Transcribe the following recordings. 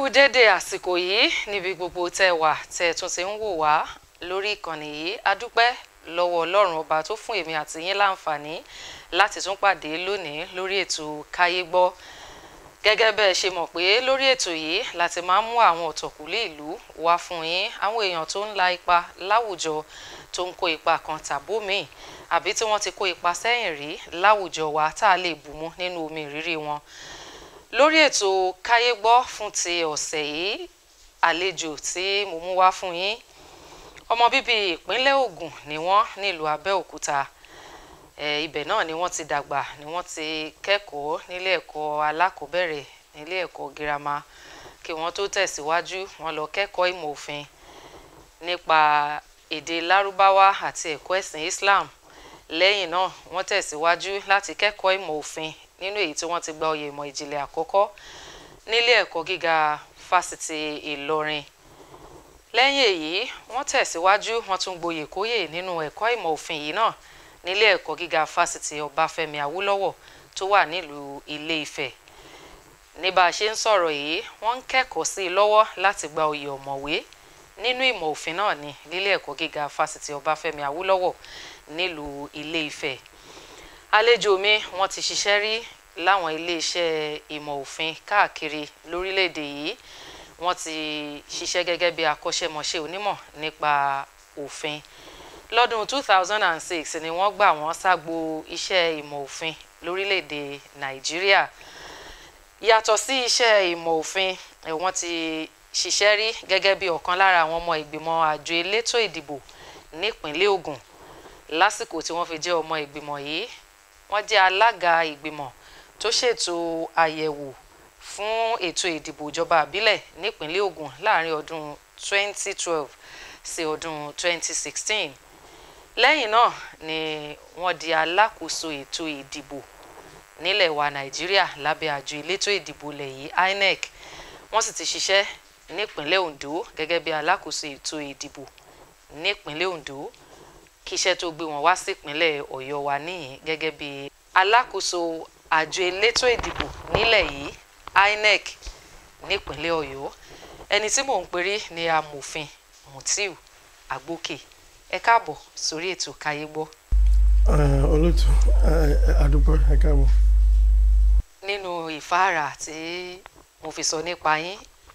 kú déédéé àsìkò yìí níbi gbogbo tẹ́ wà tẹ́ tún ti ń wò wá lórí ìkànnì yìí adúpẹ́ lọ́wọ́ ọlọ́run ọba tó fún èmi àti yín láǹfààní láti tún pàdé lónìí lórí ètò káyé gbọ́ gẹ́gẹ́ bẹ́ẹ̀ ṣe mọ̀ pé lórí ètò yìí láti máa ń mú àwọn ọ̀tọ̀kùlé ìlú wá fún yín àwọn èèyàn tó ń la ipa láwùjọ tó ń kó ipa kan tàbómìn àbí tí wọ́n ti kó ipa sẹ́yìn rí láwùjọ wa tá a lè bùmú nínú omi ìrírí wọn lórí ètò káyé gbọ́ fún ti ọ̀sẹ̀ yìí àlejò tí mo mú wá fún yín ọmọ bíbí ìpínlẹ̀ Ògùn ni wọ́n nílùú Abẹ́òkúta ẹ ibẹ̀ náà ni wọ́n ti dàgbà ni wọ́n ti kẹ́kọ̀ọ́ nílé ẹ̀kọ́ alákọ̀ọ́bẹ̀rẹ̀ nílé ẹ̀kọ́ girama kí wọ́n tó tẹ̀síwájú wọ́n lọ kẹ́kọ̀ọ́ ìmọ̀ òfin nípa èdè lárúbáwá àti ẹ̀kọ́ ẹ̀sìn Islam lẹ́yìn náà wọ́n tẹ̀síwájú láti kẹ́kọ̀ọ́ ìmọ̀ òfin nínú èyí tí wọ́n ti gba oyè ìmọ̀ ìjìnlẹ̀ àkọ́kọ́ nílé ẹ̀kọ́ gíga fásitì Ìlọrin lẹ́yìn èyí wọ́n tẹ̀síwájú wọ́n tún gboyè kóyè nínú ẹ̀kọ́ ìmọ̀ òfin yìí náà nílé ẹ̀kọ́ gíga fásitì Ọbáfẹ́mi Awólọ́wọ̀ tó wà nílùú Ilé Ifẹ̀ ní bá a ṣe ń sọ̀rọ̀ yìí wọ́n ń kẹ́kọ̀ọ́ sí i lọ́wọ́ láti gba oyè ọ̀mọ̀wé nínú ìmọ̀ òfin náà ní nílé ẹ̀kọ́ gíga fásitì Ọbáfẹ́mi Awólọ́wọ̀ nílùú Ilé Ifẹ̀ àlejò mi wọ́n ti ṣiṣẹ́ rí láwọn iléeṣẹ́ ìmọ̀ òfin káàkiri lórílẹ̀‐èdè yìí wọ́n ti ṣiṣẹ́ gẹ́gẹ́ bí akọ́ṣẹ́mọṣẹ́ onímọ̀ nípa òfin lọ́dún 2006 ni wọ́n gbà wọ́n ságbo iṣẹ́ ìmọ̀ òfin lórílẹ̀‐èdè Nàìjíríà yàtọ̀ sí iṣẹ́ ìmọ̀ òfin wọ́n ti ṣiṣẹ́ rí gẹ́gẹ́ bí ọ̀kan lára àwọn ọmọ ìgbìmọ̀ àjọ elétò ìdìbò nípínlẹ̀ Ògùn lásìkò tí wọ́n fi jẹ́ ọmọ ìgbìmọ̀ yìí wọ́n jẹ́ alága ìgbìmọ̀ tó ṣètò àyẹ̀wò fún ètò ìdìbò ìjọba àbílẹ̀ nípínlẹ̀ Ògùn láàrin ọdún 2012 sí ọdún 2016 lẹ́yìn náà ni wọ́n di alákòóso ètò ìdìbò nílẹ̀ wa Nàìjíríà lábẹ́ àjọ elétò ìdìbò ilẹ̀ yìí INEC wọ́n sì ti ṣiṣẹ́ nípínlẹ̀ Ondo gẹ́gẹ́ bí alákòóso ètò ìdìbò nípínlẹ̀ Ondo kí iṣẹ́ tó gbé wọn wá sípínlẹ̀ Ọ̀yọ́ wa níyìn gẹ́gẹ́ bí alákòóso àjọ elétò ìdìbò nílẹ̀ yìí INEC nípínlẹ̀ Ọ̀yọ́ ẹni tí mò ń perí ni amòfin Mutiu Agbókè ẹ káàbọ̀ sórí ètò káyé gbọ́. olóòtú àdúpọ̀ ẹ káàbọ̀. nínú ìfáàrà tí mo fi sọ nípa yín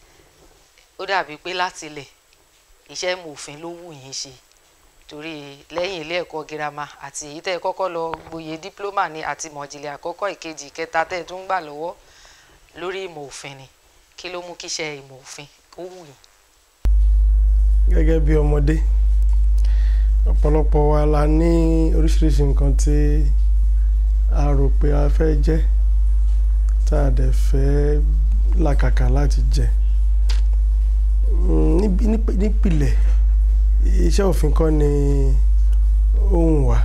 ó dàbí pé láti ilẹ̀ iṣẹ́ ìmọ̀-òfin ló wù yín ṣe torí lẹ́yìn ilé ẹ̀kọ́ girama àti èyí tẹ́ ẹ kọ́kọ́ lọ gboyè dípúlọ́mà ní àti mọ̀jìlẹ̀ àkọ́kọ́ ìkejì ìkẹta tẹ́ ẹ tún gbà lọ́wọ́ lórí ìmọ̀ òfin ni kí ló mú kíṣẹ́ ìmọ̀ òfin kó wù yín. gẹ́gẹ́ bí ọmọdé ọ̀pọ̀lọpọ̀ wa la ní oríṣiríṣi nǹkan tí a rò pé a fẹ́ jẹ́ tá a dẹ̀ fẹ́ làkàkà láti jẹ́ nípìlẹ̀ iṣẹ́ òfin kọ́ ni ohun wa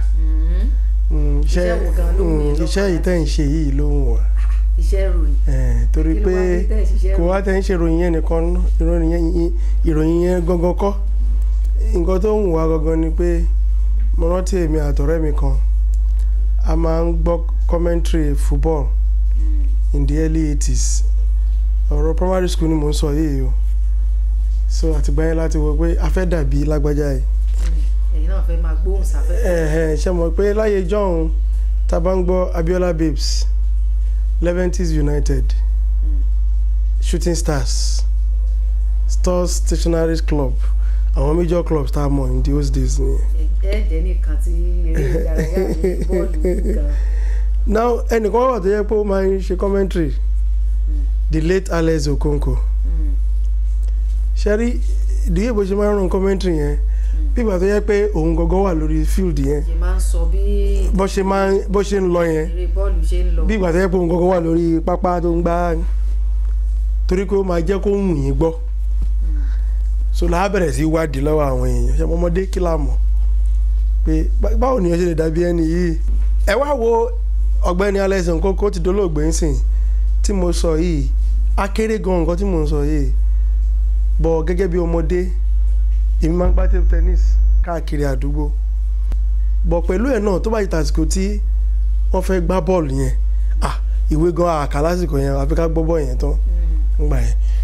iṣẹ́ yìí tẹ́ ń ṣe yìí ló ń wà iṣẹ́ ìròyìn torí pé kò wá tẹ́ ń ṣe ìròyìn yẹn nìkan ìròyìn yẹn gangan kọ́ nǹkan tó ń wà gangan ni pé mo rántí èmi àtọ̀rẹ́ mi kan a máa ń gbọ́ commentary football in the early eighties ọ̀rọ̀ primary school ni mò ń sọ yìí o so àtìgbà yẹn láti wọ pé a fẹ́ dàbí lágbájá yìí. ẹ̀yin náà fẹ́ máa gbóhùn sáfẹ́fẹ́. ṣe mọ̀ pé láyé john tá a bá ń gbọ́ Abiola Babes Leventis United mm. Shooting Stars Stars Stationery Club àwọn major clubs tá a mọ̀ in those days ni. ẹ jẹ́ nìkan tí eré ìdárayá yìí bọ́ọ̀lù nìkan. now ẹnìkan wà tó yẹ pé ó máa ń ṣe commentary the late Alex Okonkwo. Mm ṣẹ́rí ìdíyẹ bó ṣe máa ń rán commentary yẹn bí ìgbà tó yẹ pé òun gangan wà lórí field yẹn ṣe máa ń sọ bí bó ṣe máa bó ṣe ń lọ yẹn eré bọ́ọ̀lù ṣe ń lọ. bí ìgbà tó yẹ pé òun gangan wà lórí pápá tó ń gbá torí pé ó máa jẹ́ kó wù yín gbọ́ so làá bẹ̀rẹ̀ sí wádìí lọ́wọ́ àwọn èèyàn ṣe ọmọdé kí la mọ̀ pé báwo ni ó ṣe lè dàbí ẹni yìí ẹ wá wo ọ̀gbẹ́ni Alex Okonkwo ti dolóògbé ń sìn tí mo sọ yìí akéré gan nǹkan tí mo ń sọ yìí bọ̀ gẹ́gẹ́ bí ọmọdé èmi máa ń gbá table tennis káàkiri àdúgbò bọ̀ pẹ̀lú ẹ̀ náà tó bá yí tàsìkò tí wọ́n fẹ́ gbá bọ́ọ̀lù yẹn ah ìwé gan àkà lásìkò yẹn àfi ká gbọ́ bọ́ọ̀ yẹn tán ńgbà yẹn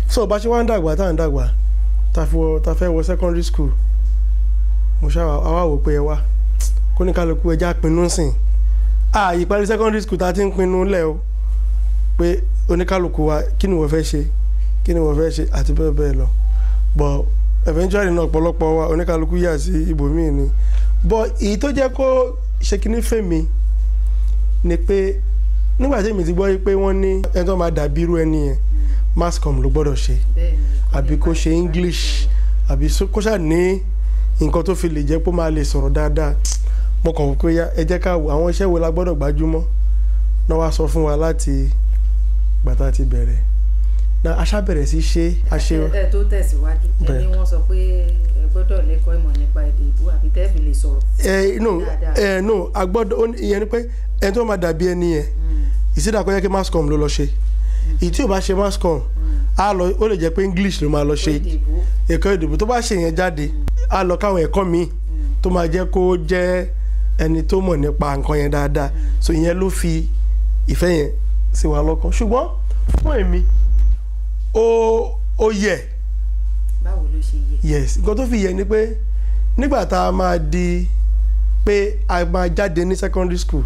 so bá ṣe wá ń dàgbà tá à ń dàgbà ta fi wọ ta fẹ́ wọ secondary school mo ṣáà àwa wò pé ẹ wá kó ní kálukú ẹja pinnu sìn a ìparí secondary school ta ti ń pinnu lẹ̀ o pé oníkálukú wa kí ni wọ́n fẹ́ ṣe kí ni wọ́n fẹ́ ṣe àti bẹ́ẹ̀ bẹ́ẹ̀ lọ but eventually náà ọ̀pọ̀lọpọ̀ wa oníkálukú yà sí ibòmíì ni but èyí tó jẹ́ kó ṣe kíní fèmí ni pé nígbà tí èmi ti gbọ́ pé wọ́n ní ẹni tó máa dàbí irú ẹni yẹn mass com ló gbọ́dọ̀ ṣe bẹ́ẹ̀ ni àbí kó ṣe english àbí so- kó ṣáà ní nǹkan tó fi lè jẹ́ pé ó máa lè sọ̀rọ̀ dáadáa mo kàn wò pé yá ẹ jẹ́ ká wo àwọn iṣẹ́ wo la gbọ́dọ̀ gbájúmọ́ náà wá sọ fún wa láti gbàtà ti bẹ̀rẹ̀ na aṣá bẹ̀rẹ̀ sí ṣe àṣe ẹ ẹ tó tẹ̀síwájú Bẹ́ẹ̀. ẹni wọ́n sọ pé ẹ gbọ́dọ̀ lẹ́kọ̀ọ́ ìmọ̀ nípa èdè ìbú àbí tẹ́ẹ̀fì lè sọ̀rọ̀. ẹ no Dáadáa. ẹ no a gbọ́dọ̀ ó ní- ìyẹn ni pé ẹni tó máa dàbí ẹni yẹn ìsídà kó yẹ kí mass com ló lọ ṣe ìyí tí ò bá ṣe mass com á lọ ó lè jẹ́ pé english ló máa lọ ṣe èdè ìbú ẹ̀kọ́ ìdìbò tó bá ṣe yẹn jáde á lọ káwọn ẹ̀kọ́ míì tó máa jẹ́ kó jẹ́ ẹni tó mọ̀ nípa nǹkan yẹn dáadáa so ìyẹn ló fi ìfẹ́ yẹn sí wa lọ́kàn ṣùgbọ́n fún èmi ó ó yẹ báwo ló ṣe yẹ. yes nǹkan tó fi yẹ ni pé nígbà tá a máa di pé a máa jáde ní secondary school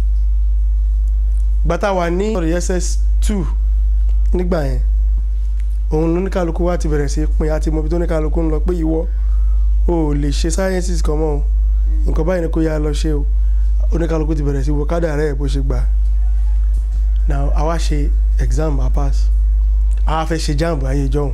gbàtà wà ní ss two nígbà yẹn òun lóníkàlùkù wa ti bẹ̀rẹ̀ sí í pin àti mọ̀bí tó níkàlùkù ń lọ pé ìwọ o ò lè ṣe sciences kan mọ́ o nǹkan báyìí ni kò yá lọ ṣe o oníkàlùkù ti bẹ̀rẹ̀ sí wo kádà rẹ̀ bó ṣe gbà now àwa ṣe exam a pass àwa fẹ́ ṣe jamb ayé jọ̀hún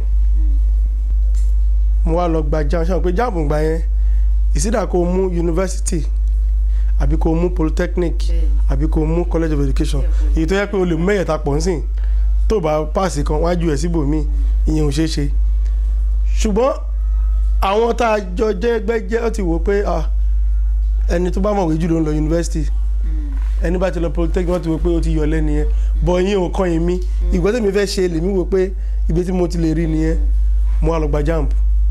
mo wá lọ gba jamb ṣáà pé jamb gbà yẹn ìsídà kó o mú university àbí kó o mú polytechnic bẹ́ẹ̀ni àbí kó o mú college of education Yeah, èyí tó yẹ pé o lè mú mẹ́yẹ̀ta pọ̀ nsìn tó bá páàsì kan wájú ẹ̀ síbòmíì ìyẹn ò ṣeé ṣe ṣùgbọ́n àwọn tá a jọ jẹ́ gbẹ́jẹ́ ó ti wò pé ah, ẹni tó bá mọ̀wé jù ló ń lọ university ẹni bá ti lọ polytechnic wọ́n ti wò pé ó ti yọ lẹ́ni yẹn bọ̀ ìyẹn ò kàn yín mí ìgbà tèmi fẹ́ ṣe lèmi wò pé ibi tí mo ti lè rí nìyẹn mo wá lọ gba jamb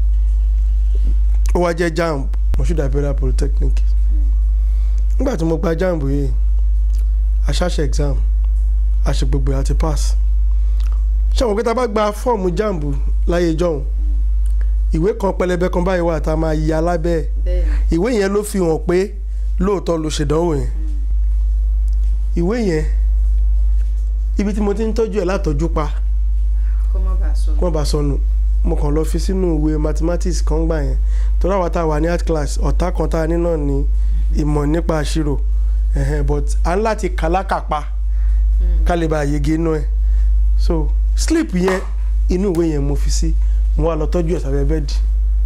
ó wá jẹ́ jamb Moshood Imperial Polytechnic nígbà tí mo gba jamb yìí aṣáṣe exam àṣe gbogbo ẹ̀ àti pass ṣé àwọn pé tá a bá gba fọ́ọ̀mù jamb láyé jọ̀hún ìwé kan pẹlẹbẹ kan báyìí wà tá a máa ya lábẹ́ ẹ̀ bẹ́ẹ̀ni ìwé yẹn ló fi hàn pé lóòótọ́ ló ṣèdánwò yẹn ìwé yẹn ibi tí mo ti ń tọ́jú ẹ̀ látọ́jú pa kó má bàa sọ. kó má bàa sọnù mo kàn lọ fi sínú ìwé mathematics kan gbà yẹn torí àwọn tá a wà ní art class ọ̀tá kan tá a ní náà ní ìmọ̀ nípa àṣírò ẹ̀hẹ̀n, but a ń láti kàlákàpa ká lè bá yege inú ẹ̀ so sleep yẹn inú ìwé yẹn mo fi sí mo wá lọ tọ́jú ẹ̀ sábẹ́ bẹ́ẹ̀dì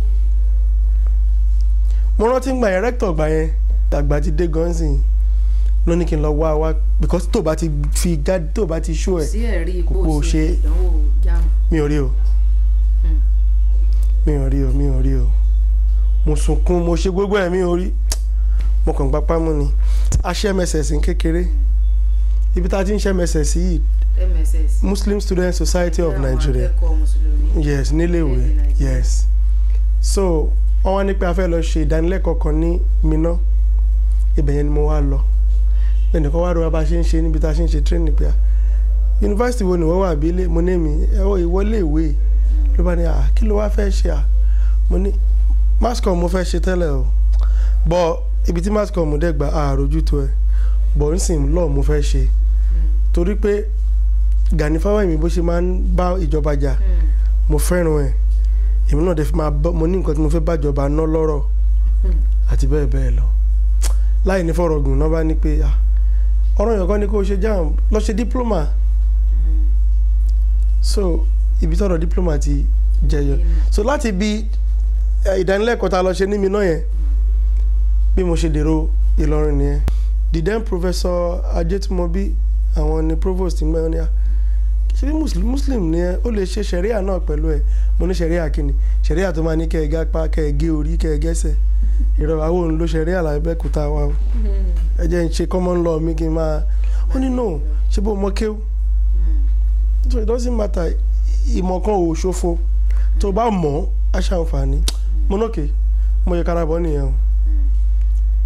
mo rántí gbà yẹn rector gbà yẹn àgbà ti dé gọ́nsìn ló ní kí n lọ wá wá because tó bá ti fi gá tó bá ti ṣó ẹ̀ sí ẹ̀rí ipò kò ṣe ṣe- ìdánwò jáàmù. mi ò rí o Mm. mi ò rí o mi ò rí o mo sunkún mo ṣe gbogbo ẹ̀ mi ò rí mo kàn gbapá mú ni a ṣe mss ní kékeré ibi tá a ti ń ṣe mss yìí mss. Muslim Student Society of Àwọn Nigeria akẹ́kọ̀ọ́ mùsùlùmí. yes níléèwé Orílẹ̀-èdè Nàìjíríà. yes so wọ́n wá ní pé a fẹ́ lọ ṣe ìdánilẹ́kọ̀ọ́ kan ní Minna ibẹ̀ yẹn ni mo wá lọ ẹnìkan wá rọ wa bá a ṣe ń ṣe níbi tá a ṣe ń ṣe training pé a yunifásitì wo ni wọ́n wà bí ilé mo ní mi ẹ̀wọ̀ ìwọlé ìwé ló bá ní à kí ló wá fẹ́ ṣe à mo ní mascom mo fẹ́ ṣe tẹ́lẹ̀ o bọ́ ibi tí mascom dẹ̀ gba àròjù tó ẹ̀ bọ̀ ń sìn lọ́ọ̀ mo fẹ́ ṣe torí pé Gani Fáwẹ́hìnmí bó ṣe máa ń bá ìjọba jà Mm. mo fẹ́ràn ẹ̀ èmi náà dẹ̀ fi máa bọ́ mo ní nǹkan tí mo fẹ́ bájọba ná lọ́rọ̀ Mm. àti bẹ́ẹ̀ bẹ́ẹ̀ lọ láì ní fọ̀rọ̀ gùn náà bá ní pé ah, ọ̀rọ̀ yẹn kan ní kó o ṣe jam lọ ṣe diploma Mm. so ibi tọ̀rọ̀ diploma ti jẹyọ Inú. so láti bi eh, ìdánilẹ́kọ̀ọ́ tá a lọ ṣe ní mi náà yẹn bí mo ṣe dèrò Ìlọrin nìyẹn the then professor Ajétúmọ̀bí àwọn ni provost ń gbẹ́wọ́n ní à ṣe bí muslim muslim ni ẹ ó lè ṣe ṣẹ̀ríà náà pẹ̀lú ẹ mo ní ṣẹ̀ríà kíni ṣẹ̀ríà tó máa ní kẹ́ ẹ gá pa kẹ́ ẹ gé orí kẹ́ ẹ gẹ́sẹ̀ ìrọ̀ àwọn òun ló ṣẹ̀ríà làbẹ́kúta wa o Mm. ẹ jẹ́ ń ṣe common law mi kí n máa ó ní no ṣé bó mọ kéw Mm. so it doesn't matter ìmọ̀ kan ò ṣòfò tó bá mọ̀ ọ́ á ṣàǹfààní mo nókè mo yẹ kára bọ́ nìyẹn o Mm.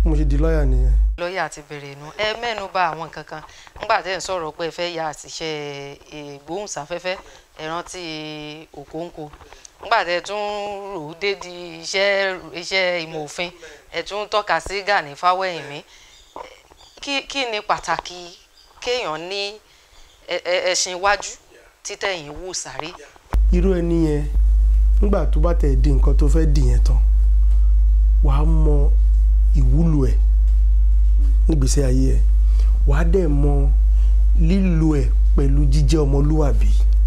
mo ṣe di lọ́ọ̀yà nìyẹn. lọ́ọ̀yà ti bẹ̀rẹ̀ inú ẹ mẹ́nu bà àwọn nǹkan kan nígbà tẹ́ ẹ̀ ń sọ̀rọ̀ pé ẹ fẹ́ ya àṣìṣe ìgbóhùnsáfẹ́fẹ́ ẹ rántí Okonkwo nígbà tẹ́ ẹ tún rò ó dé di iṣẹ́ iṣẹ́ ìmọ̀ òfin ẹ tún tọ́ka sí Gani Fáwẹ́hìnmí kí kí ni pàtàkì kéèyàn ní ẹ- ẹ- ẹṣin iwájú títẹ̀yìn wò sáré irú ẹni yẹn nígbà tó bá tẹ̀ di nǹkan tó fẹ́ dì yẹn tán wàá mọ ìwúlò ẹ̀ nígbèsè ayé ẹ̀ wàá dẹ̀ mọ lílo ẹ̀ pẹ̀lú jíjẹ́ ọmọlúwàbí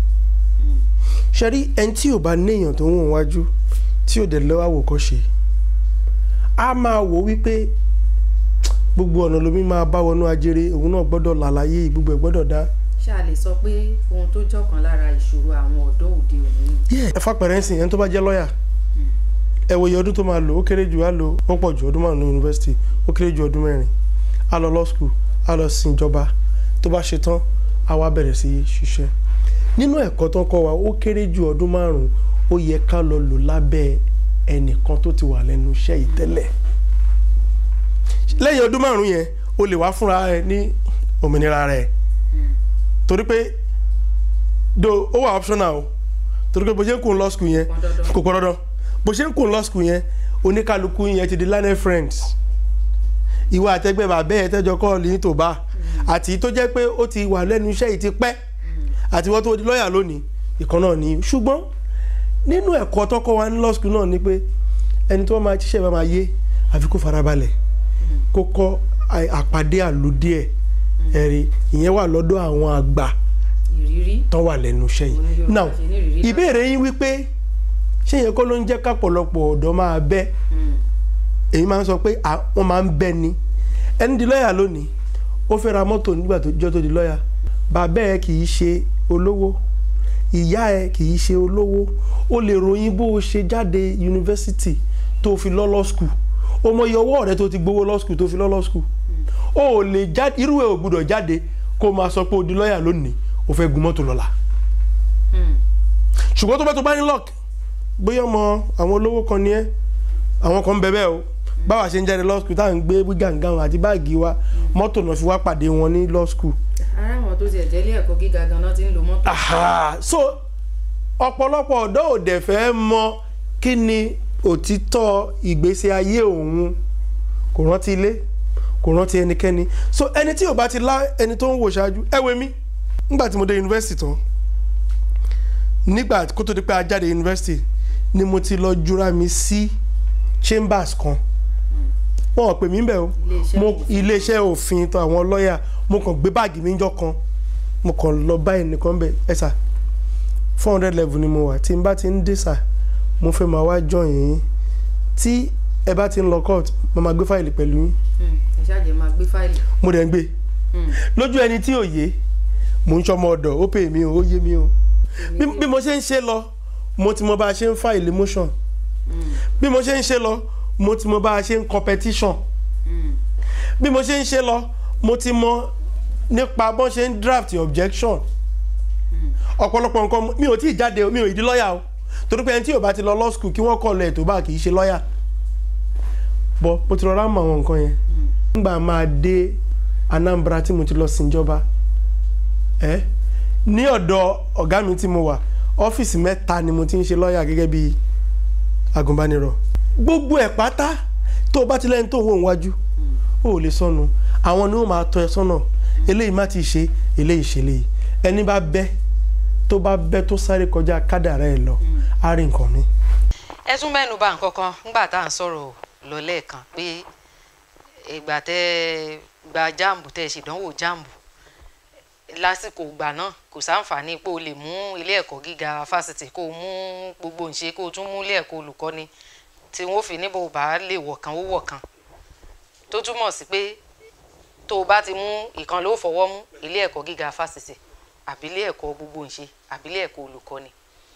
ṣẹ́rí ẹni tí ò bá néèyàn tó ń wọ̀n wájú tí ò dẹ̀ lọ́wọ́ àwòkọ́ṣe á máa wò wípé gbogbo ọ̀nà lomi máa bá wọnú ajere òun náà gbọ́dọ̀ làlàyé gbogbo ẹ̀ gbọ́dọ̀ dá ṣá lè sọ pé ohun tó jọ̀kan lára ìṣòro àwọn ọ̀dọ́ òde òní ni. ẹ fapẹ̀rẹ̀ ń sìn ẹni tó bá jẹ́ lọ́ọ̀yà ẹ wo iye ọdún tó máa lò ó kéré jù á lò ó pọ̀ jù ọdún márùn ní yunifásitì ó kéré jù ọdún mẹ́rin á lọ law school á lọ sin ìjọba tó bá ṣe tán á wá bẹ̀rẹ̀ sí í ṣiṣẹ́ nínú ẹ̀kọ́ tó ń kọ́ wa ó kéré jù ọdún márùn ó yẹ ká lọ lò lábẹ́ ẹnìkan tó ti wà lẹ́nu iṣẹ́ yìí tẹ́lẹ̀ lẹ́yìn ọdún márùn yẹn o lè wá fúnra ẹ ní òmìnira rẹ̀ torí pé do ó wà optional o torí pé bó ṣe ń kún law school yẹn Pọn dandan. kò pọn dandan bó ṣe ń kún law school yẹn oníkálukú yẹn ti di learning friends ìwà àtẹgbẹ́ bàbá ẹ̀ tẹ́jọ kọ́ọ̀lù yín tó bá àti tó jẹ́ pé ó ti wà lẹ́nu iṣẹ́ yìí ti pẹ́ àti wọ́n tó di lọ́ọ̀yà lónìí ìkan náà ni ṣùgbọ́n nínú ẹ̀kọ́ tọ́kọ́ wa ní law school náà ni pé ẹni tó máa ṣiṣẹ́ bá máa yé àfi kó farabalẹ̀ kó kọ́ à- àpàdé àlòdì ẹ̀ ẹ̀rí ìyẹn wà lọ́dọ̀ àwọn àgbà ìrírí tán wà lẹ́nu iṣẹ́ Òun ni yìí Yorùbá now ṣe ní ìrírí náà. ìbéèrè yín wípé ṣé yẹn kọ́ ló ń jẹ́ kápọ̀lọpọ̀ ọ̀dọ́ máa bẹ́ Mm. èyí máa ń sọ pé à- wọ́n máa ń bẹ́ ni ẹni di lọ́ọ̀yà lónìí ó fẹ́ ra mọ́tò nígbà tó jọ́ tó di lọ́ọ̀yà bàbá ẹ kì í ṣe olówó ìyá ẹ kì í ṣe olówó ó lè ròyìn bó o ṣe jáde yunifásitì tó fi lọ́ law school o mọ iye ọwọ́ rẹ tó ti gbowó law school tó fi lọ́ law school o ò lè jáde irú ẹ ò gbúdọ̀ jáde kó o máa sọ pé o di lọ́ọ̀yà lónìí o fẹ́ gun mọ́tò lọ́la Mm. ṣùgbọ́n tó bá tó bá ní lock bóyá ọmọ àwọn olówó kan ní ẹ́ àwọn kan ń bẹ bẹ́ẹ̀ o báwa ṣe ń jáde law school tá à ń gbé gàǹgàǹ àti báàgì wa mọ́tò náà fi wá pàdé wọn ní law school. ara àwọn tó tiẹ̀ jẹ́ ilé ẹ̀kọ́ gíga ganan ti ń lo mọ́tò. Aha, so ọ̀pọ̀lọpọ̀ ọ̀dọ́ ò dẹ̀ fẹ́ mọ kí ni òtítọ́ ìgbésí ayé òun kò rántí ilé kò rántí ẹnikẹ́ni so ẹni tí ò bá ti lá ẹni tó ń wò ṣáájú ẹ wo mi nígbà tí mo dé yunifásitì tán nígbà kó tó di pé a jáde yunifásitì ni mo ti lọ jura mi sí chambers kan wọn ò pè mí bẹ́ẹ̀ o Iléeṣẹ́ mo òfin. iléeṣẹ́ òfin tó àwọn lọ́ọ̀yà mo kàn gbé báàgì mi jọ kan mo kàn lọ bá ẹnìkan bẹ̀ ẹ sà four hundred level ni mo wà tí n bá ti ń dé sà mo fẹ́ máa wá join yín tí ẹ bá ti ń lọ court mo máa gbé fáìlì pẹ̀lú yín Mm. ẹ ṣáàjẹ́ máa gbé fáìlì. mo dẹ̀ ń gbé Mm. lójú ẹni tí ò yé mò ń ṣọmọ ọ̀dọ̀ ó pè mí o ó yé mi o bí bí mo ṣe ń ṣe lọ mo ti mọ bá a ṣe ń file motion Mm. bí mo ṣe ń ṣe lọ mo ti mọ bá a ṣe ń competition Mm. bí mo ṣe ń ṣe lọ mo ti mọ nípa bọ́n ṣe ń draft objection ọ̀pọ̀lọpọ̀ nǹkan mi ò tí ì jáde o, mi ò ì di lọ́ọ̀yà o torí pé ẹni tí ò bá ti lọ law school kí wọ́n kọ̀ lọ ètò bá kì í ṣe lọ́ọ̀yà bọ́ mo ti rọra mọ àwọn nǹkan yẹn nígbà máa dé Anambra tí mo ti lọ síjọba ẹ ní ọ̀dọ̀ ọ̀gá mi tí mo wà ọ́fíìsì mẹ́ta ni mo ti ń ṣe lọ́ọ̀yà gẹ́gẹ́ bí agùnbánirọ̀ gbogbo ẹ̀ pátá tó o bá ti lẹ́yìn tó ń wò wájú o ò lè sọnù àwọn ni wọ́n máa tọ́ ẹ sọ́nà eléyìí má ti ṣe eléyìí ṣe léyìí ẹni bá bẹ́ tó bá bẹ́ tó sáré kọjá kádàrá ẹ̀ lọ á rí nǹkan mi. ẹ tún mẹ́nu bà nǹkan kan nígbà tá à ń sọ̀rọ̀ lọ lẹ́ẹ̀kan pé ìgbà tẹ́ gba jáàmù tẹ́ ṣèdánwò jáàmù lásìkò ìgbà náà kò sáǹfààní pé o lè mú ilé ẹ̀kọ́ gíga fásitì kó o mú gbogbo ǹṣe kó o tún mú ilé ẹ̀kọ́ olùkọ́ni tí wọ́n fi níbo bá lè wọ̀ kan ó wọ̀ kan tó túmọ̀ sí pé tó o bá ti mú ìkan ló fọwọ́ mú ilé ẹ̀kọ́ gíga fásitì àbí ilé ẹ̀kọ́ gbogbo ǹṣe àbí ilé ẹ̀kọ́ olùkọ́ni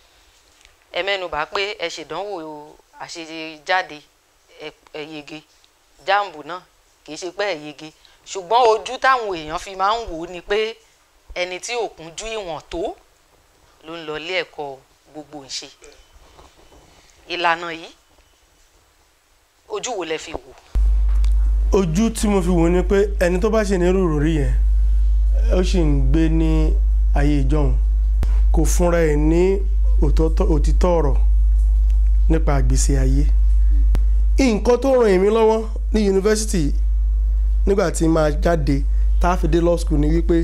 ẹ mẹ́nubà pé ẹ ṣèdánwò àṣejáde ẹ ẹ yege jáàmù náà kì í ṣe pé ẹ yege ṣùgbọ́n ojú táwọn èèyàn fi máa ń wò ó ni pé ẹni tí ò kúnjú ìwọ̀n tó ló ń lọ ilé ẹ̀kọ́ gbogbo ǹṣe ìlànà yìí ojú wo lẹ fi wò ojú tí mo fi wò ni pé ẹni tó bá ṣe ní rúurú rí yẹn ó sì ń gbé ní ayé ìjọhún kò fúnra ẹ̀ ní òtọ́tọ́- òtítọ́ ọ̀rọ̀ nípa àgbèsè ayé nǹkan tó ràn èmi lọ́wọ́ ní yunifásitì nígbà tí máa jáde tá a fi dé law school ni wípé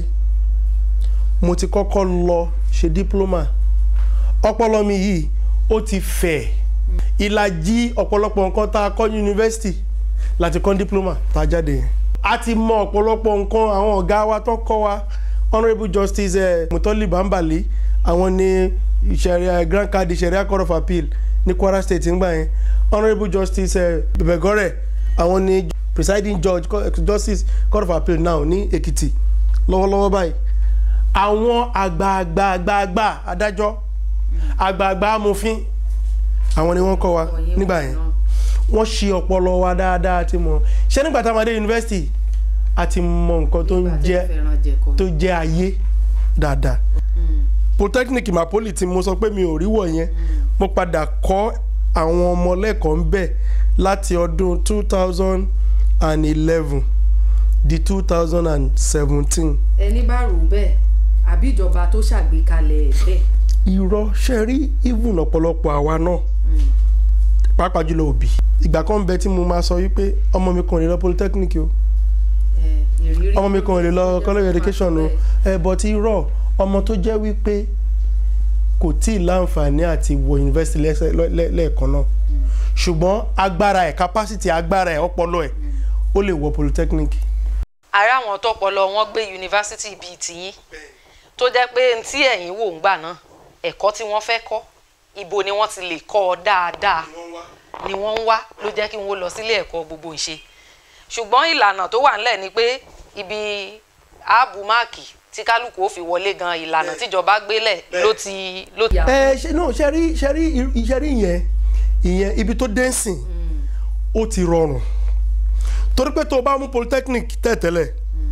mo ti kọ́kọ́ lọ ṣe diploma ọpọlọ mi yìí ó ti fẹ̀ ìlàjì ọ̀pọ̀lọpọ̀ nǹkan tá a kọ́ ní yunifásitì láti kọ́ diploma tá a jáde yẹn a ti mọ ọ̀pọ̀lọpọ̀ nǹkan àwọn ọ̀gá wa tó kọ́ wa honourable justice eh, mutoli bambali àwọn ni ìṣẹ̀rí grand card ìṣẹ̀rí court of appeal ní kwara state ńgbà yẹn honourable justice eh, bẹ̀bẹ̀gọ́rẹ̀ àwọn ni presiding judge co- justice court of appeal now ní èkìtì lọ́wọ́lọ́wọ́ báyìí àwọn àgbààgbààgbà adájọ́ àgbààgbà amòfin àwọn ni wọ́n kọ́ wa Ọ̀yẹ́ nígbà wọn yẹn náà. wọ́n ṣe ọpọlọ wa dáadáa ti mọ̀ ṣé nígbà tá a máa dé yunifásitì a ti mọ nǹkan tó ń Nígbà tẹ́ jẹ́ fẹ́ràn jẹ̀kọ. tó jẹ́ ayé dáadáa Mm. polytechnic mapoli tí mo sọ pé mi ò rí wọ̀ yẹn mo padà kọ́ àwọn ọmọ lẹ́kọ̀ọ́ ń bẹ̀ láti ọdún two thousand and eleven di two thousand and seventeen ẹni bá rò bẹ́ẹ̀ àbí ìjọba tó ṣàgbékalẹ̀ ẹ̀ bẹ́ẹ̀. irọ́ ṣe rí even ọ̀pọ̀lọpọ̀ àwa náà pàápàá jùlọ òbí ìgbà kan bẹ tí mo máa sọ wípé ọmọ mi kàn lè lọ polytechnic o ẹ̀, ìrírí ọmọ mi kan ò lè lọ ìjọba college máa education o bẹ́ẹ̀. ẹ bọ̀ tí rọ ọmọ tó jẹ́ wípé kò tí ì láǹfààní àti wọ yunifásitì lẹ́sẹ̀- lẹ́- lẹ́ẹ̀kan náà ṣùgbọ́n agbára ẹ̀ capacity agbára ẹ̀ ọpọlọ ẹ̀ ó lè wọ polytechnic. ara àwọn tọpọlọ wọn gbé yunifásitì bíi tiyín tó jẹ́ pé ntí ẹ̀yin wò ń gbà náà ẹ̀kọ́ tí wọ́n fẹ́ kọ́ ibo ni wọ́n ti lè kọ́ ọ dáadáa ni wọ́n ń wá ló jẹ́ kí wọ́n lọ sílé ẹ̀kọ́ gbogbo ìṣe ṣùgbọ́n ìlànà tó wà ńlẹ̀ ni pé ibi ààbò máàkì tí kálukú ó fi wọlé gan ìlànà tíjọba gbélẹ̀ ló ti ló ti. ẹ ṣe náà ṣe rí ṣe rí ṣe rí ìyẹn ìyẹn ibi tó dé sìn ó ti rọrùn torí pé tó o bá mú polytechnic tẹ̀tẹ̀lẹ̀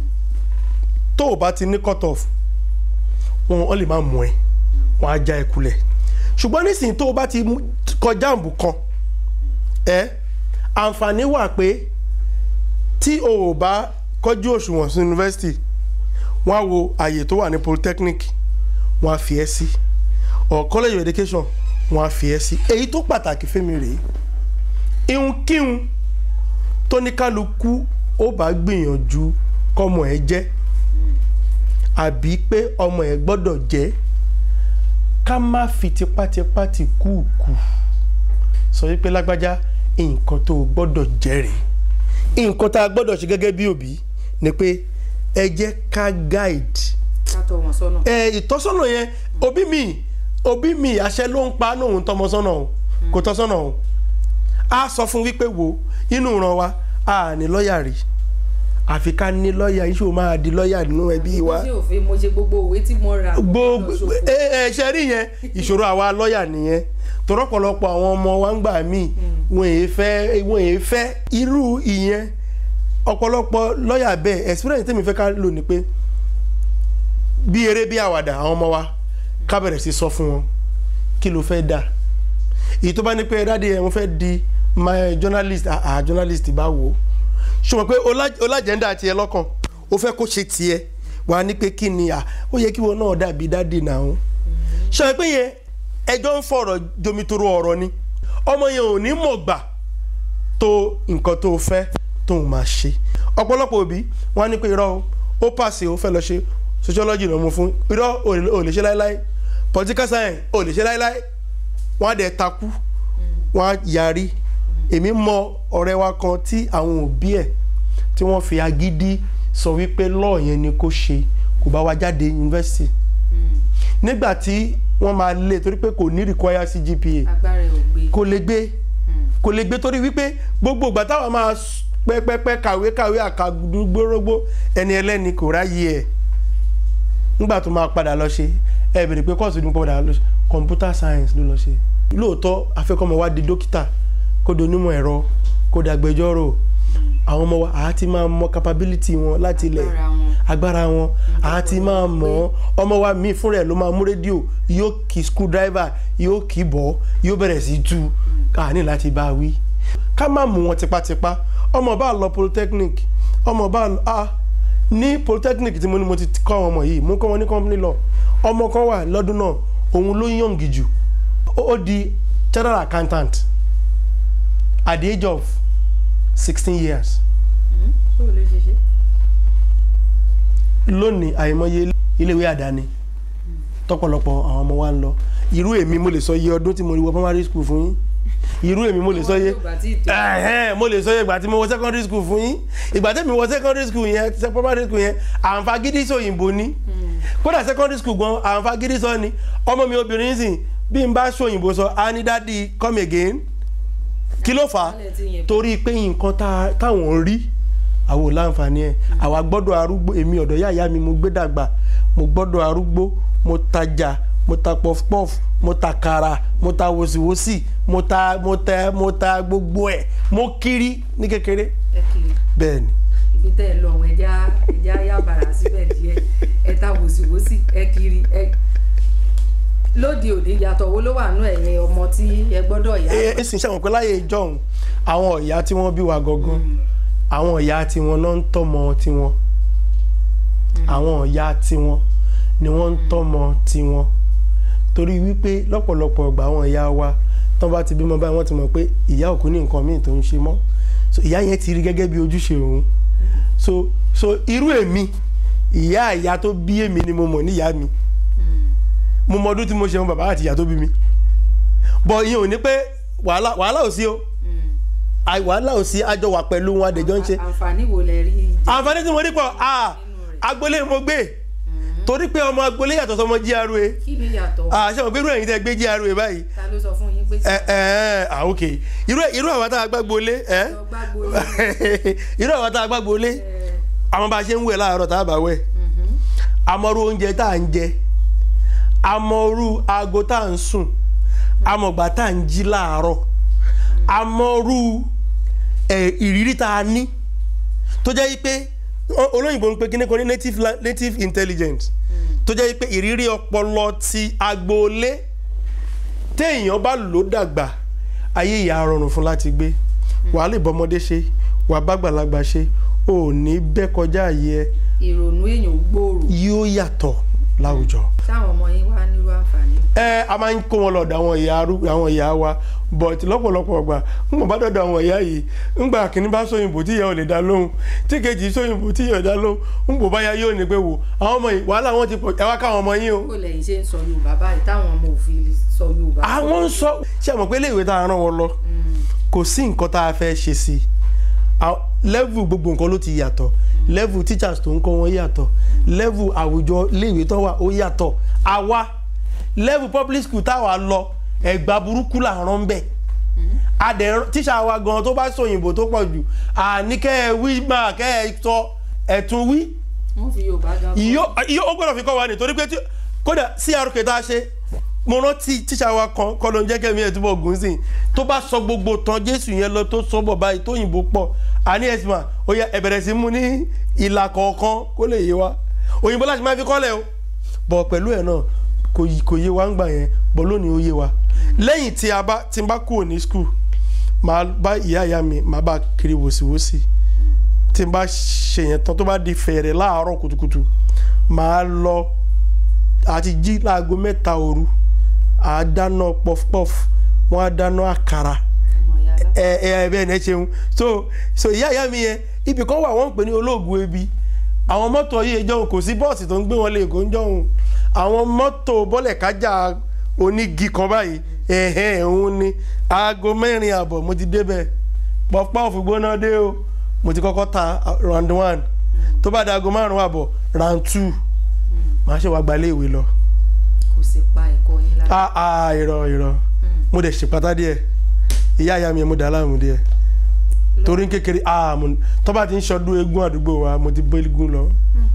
tó o bá ti ní cut off wọn ò lè máa mú ẹ wọn á já ẹ kulẹ̀ ṣùgbọ́n nísìnyí tó o bá ti mú- kọjá àǹbù kan ẹ àǹfààní wà pé tí o ò bá kọjú òṣùwọ̀n sí yunifásitì wọ́n á wo àyè tó wà ní polytechnic wọ́n á fi ẹ́ sí or college of education wọ́n á fi ẹ́ sí èyí tó pàtàkì fẹ́mi rèé ihunkíhun tó ní kálukú ó bá gbìyànjú kọ́mọ ẹ̀ jẹ́ àbí pé ọmọ ẹ̀ gbọ́dọ̀ jẹ́ ká má fi tipátipá ti kúùkù sọ wípé lágbájá nǹkan tó o gbọ́dọ̀ jẹ́ rèé nǹkan tá a gbọ́dọ̀ ṣe gẹ́gẹ́ bí òbí ni pé ẹ jẹ́ ká guide ká tọ́ wọn sọ́nà. ẹ ìtọ́sọ́nà yẹn òbí mi òbí mi àṣẹ ló ń pa lóhun tọmọ sọ́nà o kò tọ́sọ́nà o a sọ fún wípé wo inú ìran wa a ní lọ́ọ̀yà rí àfi ká ní lọ́ọ̀yà iṣu máa di lọ́ọ̀yà nínú ẹbí wa mo ṣe òfin mo ṣe gbogbo òwe tí mo ra. gbogbo lọ ṣòfò. ẹ ẹ ṣe rí yẹn ìṣòro àwa lọ́ọ̀yà nìyẹn tọ́rọ̀pọ̀lọpọ̀ àwọn ọmọ wa ń gbà míì wọn èé fẹ́ wọn èé fẹ́ irú ìyẹn ọ̀pọ̀lọpọ̀ lọ́ọ̀yà bẹ́ẹ̀ experience tèmi fẹ́ ká lò ní pé bí eré bí àwàdà àwọn ọmọ wa ká bẹ̀rẹ̀ sí sọ fún wọn kí ló fẹ́ dà èyí tó bá ní pé dáadé ẹ̀ wọ́n fẹ́ di my journalist àà journalist bá wò ó ṣùgbọ́n pé ọlájẹ́ndà tiẹ̀ lọ́kàn ó fẹ́ kó ṣe tiẹ̀ wà á ní pé kí ni à ó yẹ kí wọn náà dàbí dáadé náà ṣe pé yẹn ẹjọ́ ń fọ̀rọ̀ jomitoro ọ̀rọ̀ ni ọmọ yẹn ò ní mọ̀ gbà tó nǹkan tó fẹ́ tó ń máa ṣe ọ̀pọ̀lọpọ̀ òbí wọn á ní pé irọ́ o ó pàṣẹ ó fẹ́ lọ ṣe sociology ló mú fún irọ́ ò lè ṣe láéláé political science ò lè ṣe láéláé wọ́n á dẹ̀ takú wọ́n á yarí èmi mọ ọ̀rẹ́ wa kan tí àwọn òbí ẹ̀ tí wọ́n fi agídí sọ wípé lọ́ọ̀ yẹn ni kó ṣe kò bá wa jáde yunifásitì nígbà tí wọ́n máa lé torí pé kò ní require CGPA agbára ẹ̀ ò gbé. kò lè gbé kò lè gbé torí wípé gbogbo ìgbà táwọn máa s- pẹ́pẹ́pẹ́ kàwé kàwé àkàgbórógbó ẹni ẹlẹ́ni kò ráyè ẹ̀ nígbà tó máa padà lọ ṣe ẹ bèrè pé kọ́ọ̀sì ní padà lọ ṣe computer science ló lọ ṣe lóòótọ́ afẹ́kọ́mọ wa di dókítà kó di onímọ̀ ẹ̀rọ kó di agbẹjọ́rò àwọn ọmọ wa àá ti máa mọ capability wọn láti ilẹ̀ Agbára wọn. agbára wọn àá ti máa mọ̀ ọ́ ọmọ wa míì fúnra ẹ̀ ló máa mú rédíò yóò kí screwdriver yóò kí bọ́ yóò bẹ̀rẹ̀ sí tú ká ní láti bá a wí ká má mú wọn tipátipá ọmọ bá lọ polytechnic ọmọ bá lọ ah ní polytechnic tí mo ní mo ti kọ́ àwọn ọmọ yìí mo kọ́ wọn ní company law ọmọ kan wà lọ́dún náà òun ló yọ̀ǹgì jù ó ó di general accountant at the age of sixteen years ṣé o lè ṣe ṣe. lónìí àìmọye iléèwé àdáni tọ́pọ̀lọpọ̀ àwọn ọmọ wa ń lọ irú èmi mo lè sọ iye ọdún tí mo rí wọ primary school fún yín irú èmi mo lè sọ iye Ìwọ tó bá tí ì tó. ẹ̀hẹ́n, mo lè sọ iye ìgbà tí mo wọ secondary school fún yín ìgbà tí mi wọ secondary school yẹn ṣe primary school yẹn àǹfà gidi sọ òyìnbó ní kódà secondary school gan àǹfà gidi sọ ni ọmọ mi obìnrin sìn bí n bá sọ òyìnbó sọ á ní dádì come again kí ló fà á Wọ́n lè ti yẹn. torí pé nǹkan tá- táwọn ń rí àwọn ò láǹfààní ẹ̀ àwa gbọ́dọ̀ arúgbó èmi ọ̀dọ̀ yáyá mi mo gbé dàgbà mo gbọ́dọ̀ arúgbó mo tajà mo ta pọfupọf mo ta kara mo ta wòsíwòsí mo ta mo ta mo ta gbogbo ẹ̀ mo kiri ní kékeré ẹ kiri bẹ́ẹ̀ ni ibi tẹ́ ẹ lọ ọ̀hún ẹja ẹja yá bàrà síbẹ̀ díẹ̀ ẹ ta wòsíwòsí ẹ kiri ẹ lóde òde yàtọ̀ wo ló wà nú ẹ̀yin ọmọ tí ẹ gbọ́dọ̀ yá. ẹ ẹ sì ń ṣàwọn pé láyé ìjọhún àwọn ìyá tí wọ́n bí wa gangan àwọn ìyá tiwọn náà ń tọ́mọ tiwọn àwọn ìyá tiwọn ni wọ́n ń tọ́mọ tiwọn torí wípé lọ́pọ̀lọpọ̀ ìgbà àwọn ìyá wa tán bá ti bímọ báyìí wọ́n ti mọ̀ pé ìyá òkú ní nǹkan míì tó ń ṣe mọ́ so ìyá yẹn ti rí gẹ́gẹ́ bí ojúṣe òun so so irú èmi ìyá ìyá tó bí èmi ni mo mọ̀ níyà mi mo mọ ọdún tí mo ṣe wọn bàbá àti ìyá tó bí mi bọ̀ ìyẹn ò ní pé wàhálà wàhálà ò sí o àì wàhálà ò sí àjọ wà pẹ̀lú wọn àdèjọ́ ń ṣe àǹfààní wo lẹ rí jẹ àǹfààní tí mo rí pọ̀ ah agboolé mo gbé torí pé ọmọ agboolé yàtọ̀ sọmọ GRA kí ni yàtọ̀ ah ṣé mo gbé irú ẹ̀yin tẹ́ gbé GRA báyìí ta ló sọ fún yín pé ẹ ẹ ah ok irú irú àwọn tá a gbàgbólé ẹ lọ gbàgbó yín irú àwọn tá a gbàgbólé àwọn bá a ṣe ń wẹ̀ láàárọ̀ tá a bá wẹ̀ amọ̀rú oúnjẹ tá à ń jẹ amọ̀rú aago tá à ń sùn amọ̀gbà tá à ń jí láàárọ̀ amọ̀rú ẹ̀ ìrírí tá a ní tó jẹ́ pé o- olóyìnbó ń pe kíní kan ní native, la- native intelligence tó jẹ́ pé ìrírí ọpọlọ ti agboolé téèyàn bá lò dàgbà ayé ìyá rọrùn fún láti gbé wàá lè bọ́mọdé ṣe wàá bá gbàlagbà ṣe ò ní bẹ́ kọjá àyè ẹ ìrònú èèyàn gbòòrò yóò yàtọ̀ láwùjọ. táwọn ọmọ yín wá nírú àǹfààní. ẹ a máa ń kó wọn lọ́dọ̀ àwọn ìyá arú àwọn ìyá wa but lọ́pọ̀lọpọ̀ ọgbà ń bọ̀ bá dọ̀dọ̀ àwọn ìyá yìí ńgbà kìíní bá sóyìnbó tí ìyá ò lè dá lóhùn tí kejì sóyìnbó tí ìyá ò dá lóhùn ń bò báyà yóò ní pé wò àwọn ọmọ yìí wàhálà wọn ti pọ̀ ẹ wá káwọn ọmọ yín o. kó lẹ́yìn ṣe ń sọ yorùbá báyìí táwọn ọmọ òfin sọ yorùbá. àwọn ń sọ ṣé àmọ̀ pé iléèwé tá a rán wọn lọ kò sí nǹkan tá a fẹ́ ṣe sí i level gbogbo nǹkan ló ti yàtọ̀ level teachers tó ń kọ́ wọn yàtọ̀ level àwùjọ iléèwé tó wà ó yàtọ̀ àwa level public school táwa lọ ẹ̀gbà burúkú là ń rán bẹ́ẹ̀ adẹ̀ tíṣà wa gan tó bá sọ òyìnbó tó pọ̀ jù àní kẹ́ ẹ wí máa kẹ́ ẹ sọ ẹ̀tún wí wọ́n fi yorùbá gan. iyo iyo ó gbọ́dọ̀ fi kọ́ wa ní torí pé tí kódà crk tá a ṣe mo rántí tíṣà wa kan kọ́ ló ń jẹ́ kẹ́mi ẹ̀ túbọ̀ gùn sí i tó bá sọ gbogbo tán jésù yẹn lọ tó sọ bọ̀ báyìí tó yìnbó pọ̀ àní ẹ̀sìn mà ó yẹ ẹ bẹ̀rẹ̀ sí mú ní ìlà kọ̀ọ̀kan kó lè yé wa òyìnbó láti máa fi kọ́lẹ̀ o bọ̀ pẹ̀lú ẹ̀ náà kò yí- kò yé wa ń gbà yẹn bọ̀ lónìí ó yé wa lẹ́yìn tí a bá tí n bá kúrò ní skul màá bá ìyá ìyá mi màá bá kiri wòsíwòsí tí n bá ṣe yẹn tán tó bá di fẹ̀rẹ̀ láàárọ̀ kùtùkùtù màá lọ àti jí láago mẹ́ta òru àá dáná pọfupọf wọ́n á dáná àkàrà ọmọ ìyá alá- ẹ ẹ bẹ́ẹ̀ ni ẹ ṣeun so so ìyá ìyá mi yẹn ibì kan wà wọ́n ń pè ní olóògùn ebi àwọn mọ́tò yìí jọ̀hún kò sí bọ́ọ̀sì tó ń gbé wọn lé èkó ń jọ̀hún àwọn mọ́tò bọ́lẹ̀ kájà onígi kan báyìí ẹ̀hẹ́n òun ni aago mẹ́rin àbọ̀ mo ti débẹ̀ pọfupọ́ọ̀fù gbóná dé o mo ti kọ́kọ́ ta round one tó bá da aago márùn-ún àbọ̀ round two màá ṣe wá gbalé ìwé lọ kò sì pa ẹ̀kọ́ yín lára. ah ah irọ́ irọ́ mo dẹ̀ ṣèpátá díẹ̀ ìyá ìyá mi yẹn mo dà á láàmú díẹ̀ torí kékeré ah mo tó bá ti ń ṣọdún eégún àdúgbò wa mo ti bọ́ eégún lọ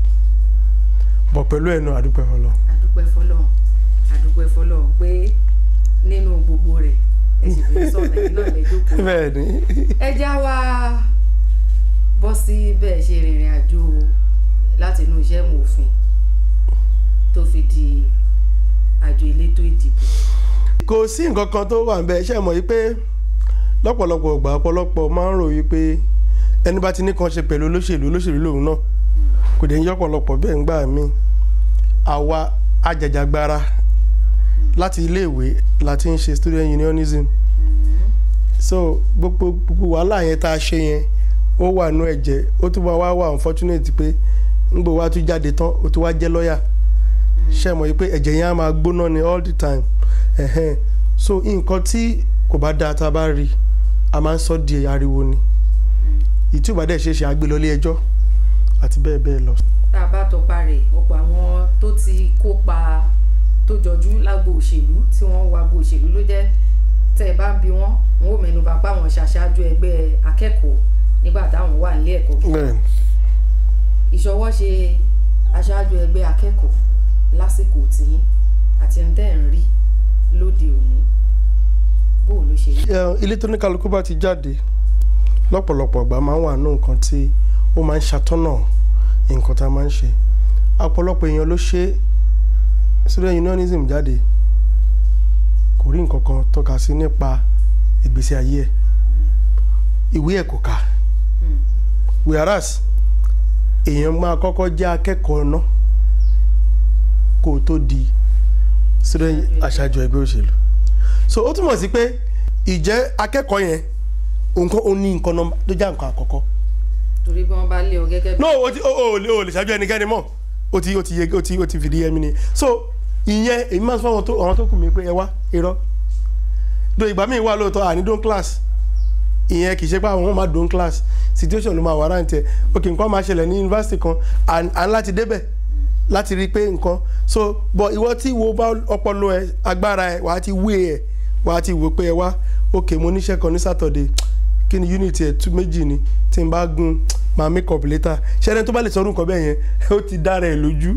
bọ̀ pẹ̀lú ẹ̀nu àdúpẹ́ fọlọ́ àdúpẹ́ fọlọ́run àdúpẹ́ fọlọ́run pé nínú gbogbo rẹ̀ ẹ sì fi sọ̀rọ̀ ẹ̀yin náà lè jókòó. bẹ́ẹ̀ ni ẹ já wa bọ́ sí bẹ́ẹ̀ ṣe rìnrìn àjò láti inú iṣẹ́ mòfin tó fi di àjọ elétò ìdìbò. kò sí nǹkan kan tó wà ń bẹ ṣe mọ̀ yí pé lọ́pọ̀lọpọ̀ ọgbà ọ̀pọ̀lọpọ̀ máa ń rò yí pé ẹni bá ti ní kan ṣe pẹ̀lú olóṣèlú olóṣèlú lòun náà kò dé ń yọ̀pọ̀lọpọ̀ bẹ́ẹ̀ ń gbà mí àwa ajàjàgbara láti iléèwé la ti ń ṣe student unionism so gbogbo gbogbo wàhálà yẹn tá a ṣe yẹn ó wà nú ẹ̀jẹ̀ ó tún máa wá wà unfortunate pé ńgbò wá tún jáde tán ó tún wá jẹ́ lọ́ọ̀yà ṣe mọ̀ pé ẹ̀jẹ̀ yẹn á máa gbóná ni all the time ẹ̀hẹ́n so nǹkan tí kò bá dáa tá a bá rí a máa ń sọ di ariwo ni ìtúbà dẹ̀ ṣe é ṣe àgbélọ́lé ẹjọ́ àti bẹ́ẹ̀ bẹ́ẹ̀ lọ. tá a bá tọpa rẹ̀ ọ̀pọ̀ àwọn tó ti kópa tó jọjú lágbo òṣèlú tí wọ́n wá gbo òṣèlú ló jẹ́ tẹ́ ẹ bá ń bi wọ́n wọn ò mẹ́nu bà pé àwọn ṣàṣáájú ẹgbẹ́ akẹ́kọ̀ọ́ nígbà táwọn wà nílé ẹ̀kọ́ gíga bẹ́ẹ̀ ìṣọwọ́ ṣe aṣáájú ẹgbẹ́ akẹ́kọ̀ọ́ lásìkò tìyín àti ń tẹ́ ẹ̀ ń rí lóde òní bó o ló ṣe rí. Ẹ, ilé tó ní kálukú bá ti jáde lọ́pọ̀lọpọ̀ ìgbà máa ń wà nù nǹkan tí ó máa ń ṣàtọ́nà nǹkan tá a máa ń ṣe ọ̀pọ̀lọpọ̀ èèyàn ló ṣe student unionism jáde kò rí nǹkan kan tọ́ka sí nípa ìgbésí ayé ẹ̀ ìwé ẹ̀ kò kà Hmm. whereas èèyàn máa kọ́kọ́ jẹ́ akẹ́kọ̀ọ́ náà kó o tó di student aṣáájú ẹgbẹ́ òṣèlú so ó túmọ̀ sí pé ìjẹ́ akẹ́kọ̀ọ́ yẹn nǹkan ó ní nǹkan nọmba tó jẹ́ nǹkan àkọ́kọ́ torí bí wọ́n bá lé ọ gẹ́gẹ́ bí no o ti o o lè o lè ṣáájú ẹnikẹ́ni mọ́ o ti o ti yege o ti o ti fìdí yẹmi ni so ìyẹn èmi máa ń sọ àwọn tó àwọn tó kù mí pé ẹ wá irọ́ do ìgbà míì wà lóòótọ́ àní don class ìyẹn kì í ṣe pé àwọn máa don class situation ló máa wà rántí ẹ ok nǹkan máa ṣẹlẹ̀ ní yunifásitì kan à à ń láti débẹ̀ láti rí i pé nǹkan so but ìwọ tí wo bá ọpọlọ ẹ agbára ẹ wàá ti wé ẹ wàá ti wò pé ẹ wá ok mo níṣẹ́ kan ní Saturday kí ni unit ẹ̀ tún méjì ni tí n bá gun máa make up later ṣẹ́ni tó bá lè sọdún nǹkan bẹ́ẹ̀ yẹn ó ti dára ẹ̀ lójú.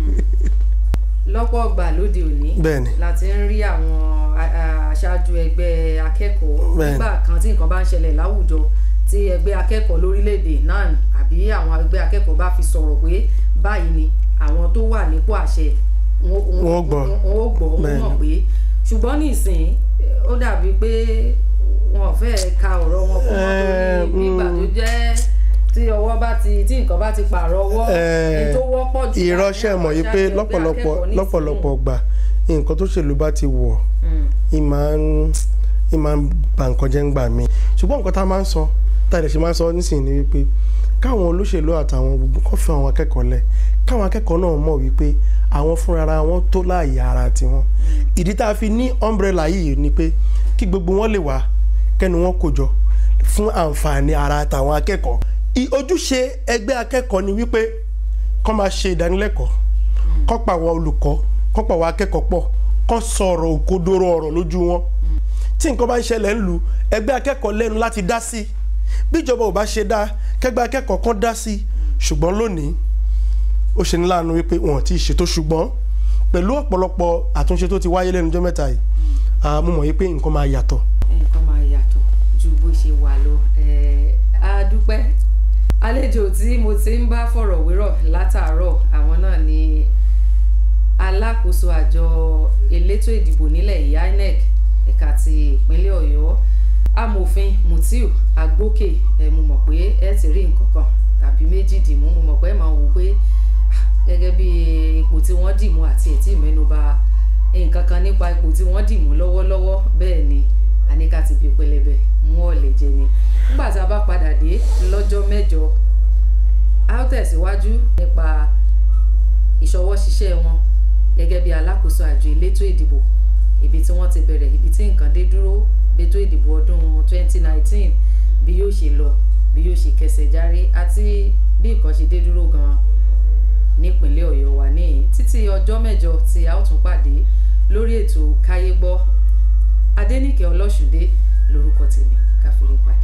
lọ́pọ̀ ọgbà lóde òní Bẹ́ẹ̀ni. láti ń rí àwọn a- a- aṣáájú ẹgbẹ́ akẹ́kọ̀ọ́ Bẹ́ẹ̀ni. nígbà kan tí nǹkan bá ń ṣẹlẹ̀ láwùjọ tí ẹgbẹ́ akẹ́kọ̀ọ́ lórílẹ̀‐èdè náà àbí àwọn ẹgbẹ́ akẹ́kọ̀ọ́ bá fi sọ̀rọ̀ pé báyìí ni àwọn tó wà nípò àṣẹ wọn Wọn ó gbọ́. wọn ó gbọ́ wọn Bẹ́ẹ̀ni. mọ̀ pé ṣùgbọ́n nísìnyí ó dàbí pé wọn ò fẹ́ ka ọ̀rọ̀ wọn kún wọn Eh, torí nígbà tó mm. jẹ́ tí ọwọ́ bá ti tí nǹkan bá ti pààrọ̀ ọwọ́ Eh, ní tó wọ́pọ̀ jù ìránṣẹ́ mọ̀ yìí pé láàrin àwọn aṣáájú ẹgbẹ́ lọ́pọ̀lọpọ̀ akẹ́kọ̀ọ́ nísìnyí. lọ́pọ̀lọpọ̀ gbà nǹkan tó ṣèlú bá ti wọ̀ Mm. ì máa ń ì máa ń ba nǹkan jẹ́ ń gbà mí ṣùgbọ́n nǹkan tá a máa ń sọ tá a lè ṣe máa ń sọ nísìnyí ni wípé káwọn olóṣèlú àtàwọn gbogbo kọ́ fi àwọn akẹ́kọ̀ọ́ lẹ̀ káwọn akẹ́kọ̀ọ́ náà mọ̀ wípé àwọn fúnra wọn tó láàyè ara tiwọn ìdí tá a fi ní umbrella yìí ni pé kí gbogbo wọn lè wá kẹ́nu wọn kò jọ fún àǹfààní ara àtàwọn akẹ́kọ̀ọ́ I- ojúṣe ẹgbẹ́ akẹ́kọ̀ọ́ ni wípé kọ́ máa ṣe ìdánilẹ́kọ̀ọ́ kọ́ pa àwọn olùkọ́ kọ́ pa àwọn akẹ́kọ̀ọ́ pọ̀ kọ́ sọ̀rọ̀ òkodoro ọ̀rọ̀ lójú wọn tí nǹkan bá ń ṣẹlẹ̀ ń lu ẹgbẹ́ akẹ́kọ̀ọ́ lẹ́nu láti dá sí bíjọba ò bá ṣe dá kẹgbẹ́ akẹ́kọ̀ọ́ kan dá sí ṣùgbọ́n lónìí ó ṣe ní láàánú wípé wọn ò tí ì ṣètò ṣùgbọ́n pẹ̀lú ọ̀pọ̀lọpọ̀ àtúnṣe tó ti wáyé lẹ́nu ọjọ́ mẹ́ta yìí ah, mo mọ̀ yí pé nǹkan máa yàtọ̀ nǹkan máa yàtọ̀ ju bó ṣe wà lọ Eh, a dúpẹ́ àlejò tí mo ti ń bá fọ̀rọ̀ wérọ̀ látàárọ̀ àwọn náà ni alákòóso àjọ elétò ìdìbò nílẹ̀ yìí INEC ẹ̀ka ti ìpínlẹ̀ Ọ̀yọ́ amòfin Mutiu Agbókè ẹ mo mọ̀ pé ẹ ti rí nǹkan kan tàbí méjì dìmú mo mọ̀ pé ẹ máa wò pé ah, gẹ́gẹ́ bí ipò tí wọ́n dìmú àti ẹ̀ tí mẹ́nuba nǹkan kan nípa ipò tí wọ́n dìmú lọ́wọ́lọ́wọ́ bẹ́ẹ̀ ni àníkà ti fi pẹlẹbẹ mú ọ̀lẹ̀ jẹ ni nígbà tá a bá padà dé lọ́jọ́ mẹ́jọ a ó tẹ̀síwájú nípa ìṣọwọ́ ṣiṣẹ́ wọn gẹ́gẹ́ bí alákòóso àjọ elétò ìdìbò ibi tí wọ́n ti bẹ̀rẹ̀ ibi tí nǹkan dé dúró ètò ìdìbò ọdún 2019 bí yóò ṣe lọ bí yóò ṣe kẹsẹ̀ járí àti bí nǹkan ṣe dé dúró gan-an nípínlẹ̀ ọ̀yọ́ wa ní títí ọjọ́ mẹ́jọ tí a ó tún pàdé lórí ètò káyé gbọ́ adẹ́nìkẹ́ ọlọ́ṣùdé lórúkọ tèmi káfíńpá